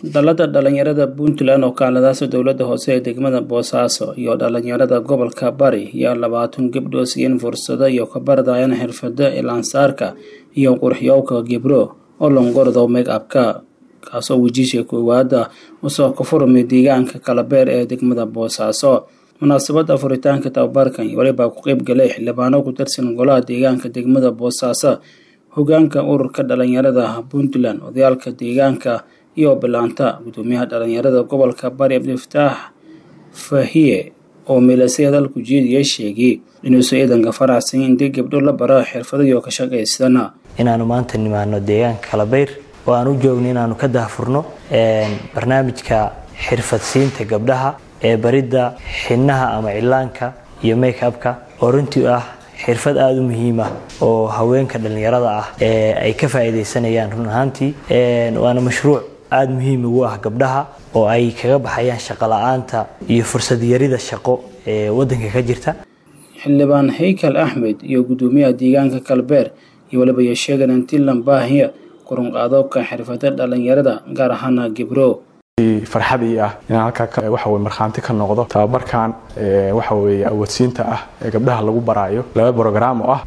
Dallada dhalinyarada Puntland oo kaaladaasa dowladda hoose ee degmada Boosaaso iyo dhalinyarada gobolka Bari ayaa labaatan gabdhood siiyeen fursado iyo ka baradayaan xirfado ilaansaarka iyo qurxiyowga gibro oo longordo make-upka kaasoo wejiisha koowaada usoo ka furmay deegaanka Kalabeer ee degmada Boosaaso munaasabada furitaanka tababarkan waliba ku qayb galay xildhibaano ku tirsan golaha deegaanka degmada Boosaaso hogaanka ururka dhalinyarada Puntland odayaalka deegaanka iyo bilaanta gudoomiyaha dhalinyarada gobolka Bari Abdifataax Fahiye oo miilasay hadalku jeediyay sheegay inuusan ciidanka faraxsan in dib gabdho la baro xirfado iyo ka shaqaysana inaanu maanta nimaano deegaanka Kalabeer oo aan u joogno inaanu ka daahfurno barnaamijka xirfadsiinta gabdhaha ee baridda xinnaha ama cilaanka iyo make-upka oo runtii ah xirfad aada u muhiim ah oo haweenka dhallinyarada ah ee ay ka faa'iidaysanayaan run ahaantii waana mashruuc aada muhiim ugu ah gabdhaha oo ay kaga baxayaan shaqo la-aanta iyo fursad yarida shaqo ee waddanka ka jirta xildhibaan haykal axmed iyo gudoomiyaha deegaanka kalbeer iyo waliba iyo sheegan intilan baahiya kurunqaadobka xirfada dhalinyarada gaar ahaana gibro farxad ii ah inaan halkaa waxa weye markhaanti ka noqdo tababarkan waxa weeye awoodsiinta ah ee gabdhaha lagu baraayo laba brogram oo ah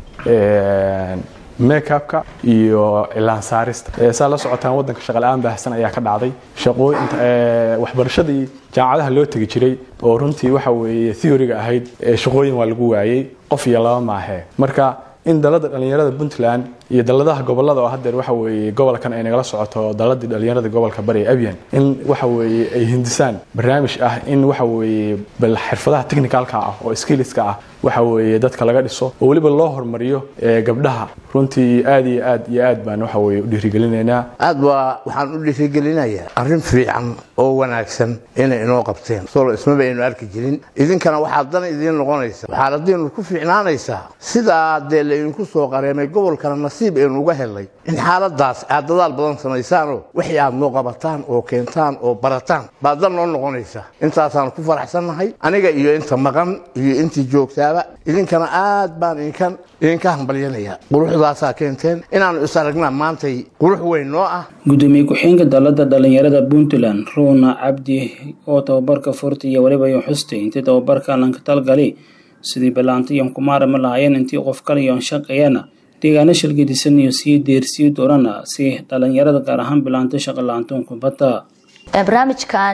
make-upka iyo cilaan saarista saa la socotaan waddanka shaqala-aan baahsan ayaa ka dhacday shaqooyin waxbarashadii jaamacadaha loo tegi jiray oo runtii waxa weeye theoryga ahayd shaqooyin waa lagu waayey qof iyo laba maahee marka in dalada dhalinyarada puntland iyo daladaha gobolada oo hadeer waxa weeye gobolkan ay nagala socoto daladii dhalinyarada gobolka bari ee abyan in waxa weeye ay hindisaan barnaamij ah in waxa weeye bal xirfadaha technicalka ah oo skillska ah waxa weeye dadka laga dhiso oo weliba loo hormariyo gabdhaha runtii aad iyo aad iyo aad baan waxa weeye u dhiirigelinaynaa aad waa waxaan u dhiirigelinayaa arrin fiican oo wanaagsan inay inoo qabteen solo ismaba aynu arki jirin idinkana waxaa dan idiin noqonaysa waxaad haddiinu ku fiicnaanaysaa sidaa dee laydinku soo qareemay gobolkana nasiib aynu uga helnay in xaaladaas aad dadaal badan samaysaanoo wixii aad noo qabataan oo keentaan oo barataan baa dan noo noqonaysa intaasaan ku faraxsannahay aniga iyo inta maqan iyo intii joogtaaba idinkana aad baan idinkan idinka hambalyanaya quruxdaasaa keenteen inaannu is aragnaa maantay qurux weyn noo ah gudoomiye ku-xeenka dalada dhalinyarada puntland ruuna cabdi oo tababarka furta iyo waliba iyo xustay intii tababarka lanka talgali sidii bilaanta iyon kumaarama lahaayeen intii qof kale iyon shaqeeyana deegaano shilgadisan iyo sii deersii doonana si dhalinyarada gaar ahaan bilaanta shaqa la-aantoon kubadda barnaamijkan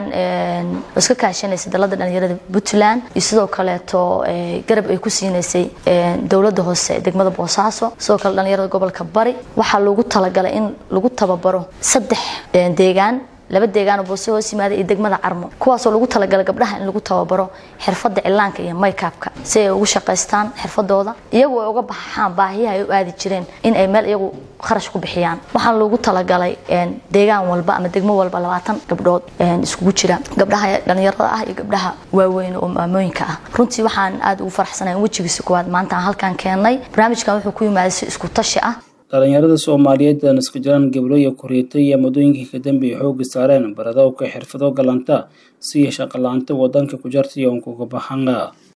iska kaashanaysa dalada dhalinyarada puntland iyo sidoo kaleeto garab ay ku siinaysay dowlada hoose degmada boosaaso sidoo kale dhalinyarada gobolka bari waxaa loogu talagalay in lagu tababaro saddex deegaan laba deegaan oo boose hoos yimaada iyo degmada carmo kuwaasoo lagu talagalay gabdhaha in lagu tababaro xirfada cilaanka iyo make-upka si ay ugu shaqaystaan xirfadooda iyagu ay uga baxaan baahiyaha ay u aadi jireen in ay meel iyagu kharash ku bixiyaan waxaa loogu talagalay deegaan walba ama degmo walba labaatan gabdhood iskugu jira gabdhaha dhalinyarada ah iyo gabdhaha waaweyn oo maamooyinka ah runtii waxaan aada ugu faraxsanahay in wejigiisa koowaad maanta aan halkaan keennay barnaamijkan wuxuu ku yimaaday si isku tashi ah dhalinyarada soomaaliyeed aan iska jiraan gablo iyo kuriita iyo muddooyinkii ka dambeeyay xoogga saareen baradowka xirfado galanta siya shaqo la-aanta wadanka ku jarta iyo unkuga baxanga